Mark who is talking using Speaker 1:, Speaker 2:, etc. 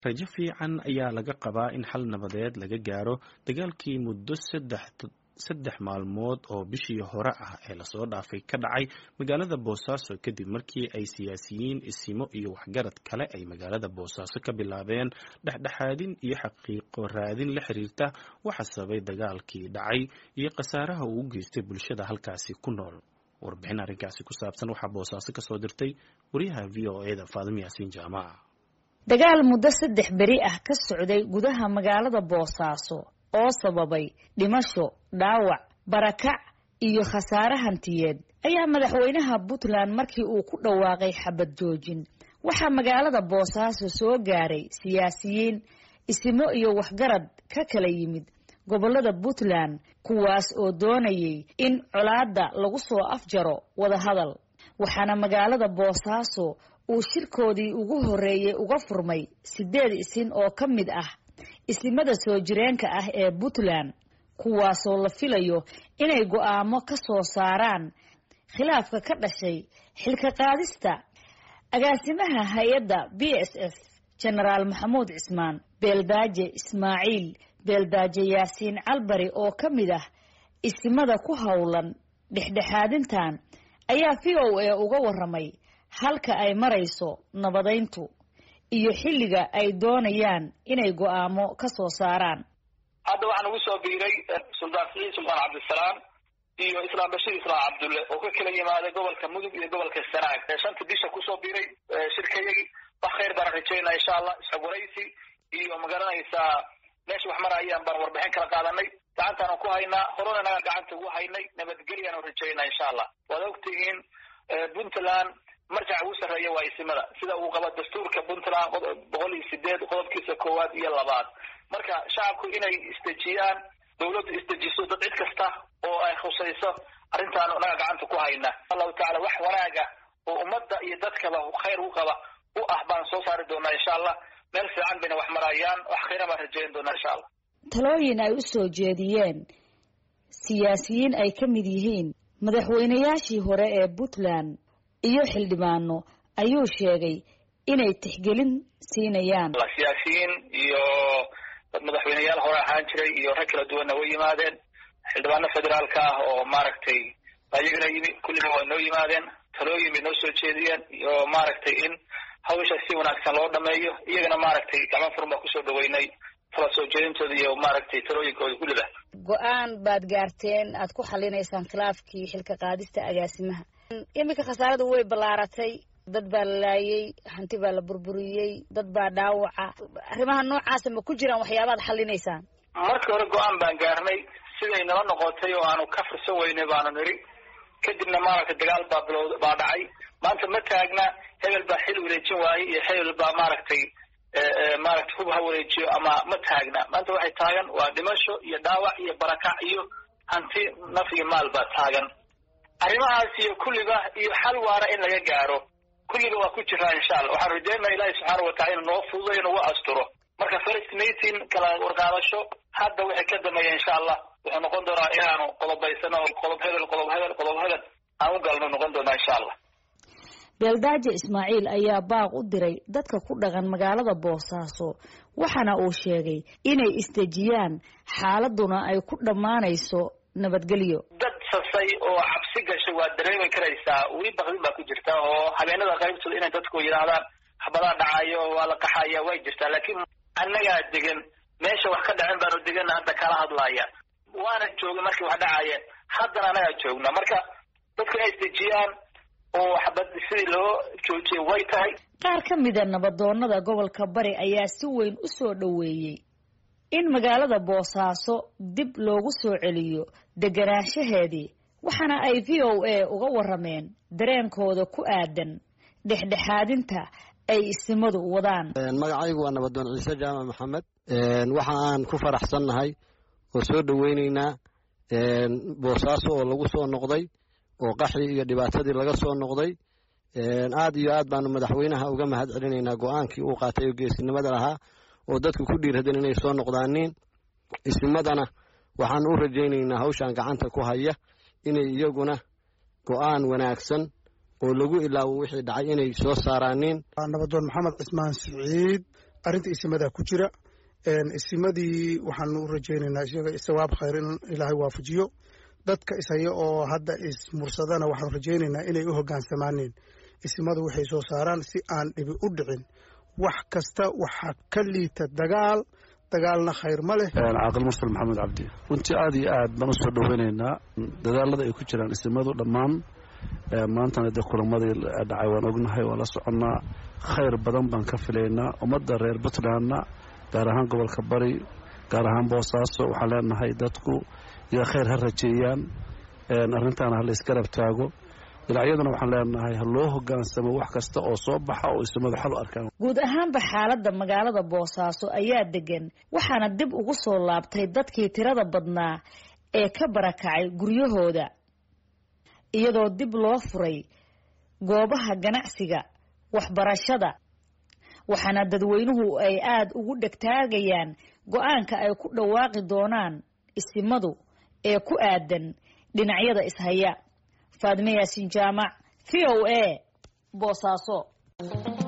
Speaker 1: rajo fiican ayaa laga qabaa in xal nabadeed laga gaaro dagaalkii muddo saddex maalmood oo bishii hore ah ee lasoo dhaafay ka dhacay magaalada boosaaso kadib markii ay siyaasiyiin isimo iyo waxgarad kale ay magaalada boosaaso ka bilaabeen dhexdhexaadin iyo xaqiiqo raadin la xiriirta waxa sababay dagaalkii dhacay iyo khasaaraha uu u geystay bulshada halkaasi ku nool warbixin arrinkaasi ku saabsan waxaa boosaaso kasoo dirtay wariyaha v o e da faadimo yaasiin jaamaca
Speaker 2: dagaal muddo saddex beri ah ka socday gudaha magaalada boosaaso oo sababay dhimasho dhaawac barakac iyo khasaare hantiyeed ayaa madaxweynaha puntland markii uu ku dhawaaqay xabad joojin waxaa magaalada boosaaso soo gaaray siyaasiyiin isimo iyo waxgarad ka kala yimid gobollada puntland kuwaas oo doonayay in colaadda lagu soo afjaro wadahadal waxaana magaalada boosaaso uu shirkoodii ugu horreeyey uga furmay siddeed isin oo ka mid ah isimada soo jireenka ah ee puntland kuwaasoo la filayo inay go'aamo ka soo saaraan khilaafka ka dhashay xilka qaadista agaasimaha hay-adda b s f genaraal maxamuud cismaan beeldaaje ismaaciil beeldaaje yaasiin calbari oo ka mid ah isimada ku howlan dhexdhexaadintan ayaa v o a uga waramay halka ay marayso nabadayntu iyo xilliga ay doonayaan inay go'aamo ka soo saaraan
Speaker 3: hadda waxaan ugu soo biiray suldaan siciid sultaan cabdisalaam iyo islaam bashiir islaam cabdulle oo ka kala yimaaday gobolka mudug iyo gobolka sanaag shanta bisha kusoo biiray shirkayagii wax khayr baan rajaynaa insha allah isxogwaraysi iyo magaranaysaa meesha wax marayaan baan warbixin kala qaadanay gacantaanu ku haynaa horena naga gacanta ugu haynay nabadgelyaanu rajaynaa insha allah waad ogtihiin puntland marjaca ugu sarreeya waa isimada sida uu qaba dastuurka puntland boqol iyo sideed qodobkiisa koowaad iyo labaad marka shacabku inay isdejiyaan dawladdu isdejiso dad cid kasta oo ay khusayso arrintaanu naga gacanta ku hayna allahu tacala wax wanaaga oo ummadda iyo dadkaba khayr u qaba u ah baan soo saari doonaa insha allah meel fiican bayna wax marayaan wax khayra baan rajayn doonaa insha allah
Speaker 2: talooyin ay u soo jeediyeen siyaasiyiin ay ka mid yihiin madaxweynayaashii hore ee puntland iyo xildhibaano ayuu sheegay inay tixgelin siinayaan
Speaker 3: siyaasiyiin iyo dad madaxweyneyaal hore ahaan jiray iyo rag kala duwanna way yimaadeen xildhibaano federaalka ah oo maaragtay ayagana yimi kulliba way noo yimaadeen talooyin bay noo soo jeediyeen iyo maaragtay in hawsha si wanaagsan loo dhameeyo iyagana maaragtay gacmo furan baa kusoo dhaweynay tala soo jeedintooda iyo maaragtay talooyinkooda kulliba
Speaker 2: go-aan baad gaarteen aad ku xalinaysaan khilaafkii xilka qaadista agaasimaha iminka khasaaradu way ballaaratay dad baa la laayay hanti baa la burburiyey dad baa dhaawaca arrimaha noocaasa ma ku jiraan waxyaabaad xalinaysaan
Speaker 3: markii hore go-aan baan gaarnay siday nala noqotay oo aanu ka fursan weynay baanu niri kadibna maaragtay dagaal baa bilowd baa dhacay maanta ma taagna hebel baa xil wareejin waayey iyo hebel baa maaragtay maaragtay hub ha wareejiyo ama ma taagna maanta waxay taagan waa dhimasho iyo dhaawac iyo barakac iyo hanti naf iyo maal baa taagan arrimahaas iyo kulliba iyo xal waara in laga gaaro kulliba waa ku jiraa insha allah waxaan rajaynaa ilaahi subxaana watacala inu noo fududayo nagu asturo marka first meeting kala warqaadasho hadda wixii ka dambeeya insha allah wuxuu noqon doonaa inaanu qodobaysano qodob hebel qodob hebel qodob hebel aan u galno noqon doonaa insha allah
Speaker 2: beeldaaje ismaaciil ayaa baaq u diray dadka ku dhaqan magaalada boosaaso waxaana uu sheegay inay isdejiyaan xaaladuna ay ku dhammaanayso nabadgelyo
Speaker 3: dad sasay oo cabsi gashay waad dareemi karaysaa weli bakdin baa ku jirta oo habeenada qaybtooda inay dadku yidhaahdaan habadaa dhacayo waa la qaxaya way jirtaa laakiin annagaa degan meesha wax ka dhacin baanu deganna hadda kala hadlaya waana joogin markii wax dhacayeen haddana annagaa joogna marka dadku inay isdejiyaan oo xabad sidii loo joojiyay way tahay
Speaker 2: qaar ka mida nabadoonada gobolka bari ayaa si weyn u soo dhoweeyey in magaalada boosaaso dib loogu soo celiyo deganaanshaheedii waxaana ay v o a uga warameen dareenkooda ku aadan dhexdhexaadinta ay isimadu wadaan
Speaker 4: magacaygu waa nabadoon ciise jaamac maxamed waxa aan ku faraxsannahay oo soo dhoweyneynaa boosaaso oo lagu soo noqday oo qaxii iyo dhibaatadii laga soo noqday aad iyo aad baanu madaxweynaha uga mahad celinaynaa go-aankii uu qaatay oo geesinimada lahaa oo dadku ku dhiiradeen inay soo noqdaaniin isimadana waxaan u rajaynaynaa hawshan gacanta ku haya inay iyaguna go-aan wanaagsan oo lagu ilaawo wixii dhacay inay soo saaraaniin
Speaker 5: nabadoon maxamed cismaan siciid arrinta isimadaa ku jira isimadii waxaanu u rajaynaynaa isaga sawaab khayr in ilaahay waafajiyo dadka ishaya oo hadda ismursadana waxaanu rajaynaynaa inay u hogaansamaaneen isimadu waxay soo saaraan si aan dhibi u dhicin wax kasta waxaa ka liita dagaal dagaalna khayr ma leh
Speaker 6: caaqil mursal maxamed cabdi runtii aada iyo aad baan usoo dhoweynaynaa dadaalada ay ku jiraan isimadu dhammaan maantana dee kulamadii dhacay waan ognahay waan la soconnaa khayr badan baan ka filaynaa ummadda reer puntlandna gaar ahaan gobolka bari gaar ahaan boosaaso waxaan leenahay dadku iyo khayr ha rajeeyaan arrintaana ha la isgarab taago dhinacyaduna waxaan leenahay ha loo hogaansamo wax kasta oo soo baxa oo isimadu xal u arkaan
Speaker 2: guud ahaanba xaaladda magaalada boosaaso ayaa degan waxaana dib ugu soo laabtay dadkii tirada badnaa ee ka barakacay guryahooda iyadoo dib loo furay goobaha ganacsiga waxbarashada waxaana dadweynuhu ay aada ugu dhegtaagayaan go-aanka ay ku dhawaaqi doonaan isimadu ee ku aadan dhinacyada ishaya faadme yaasin jaamac v o a boosaaso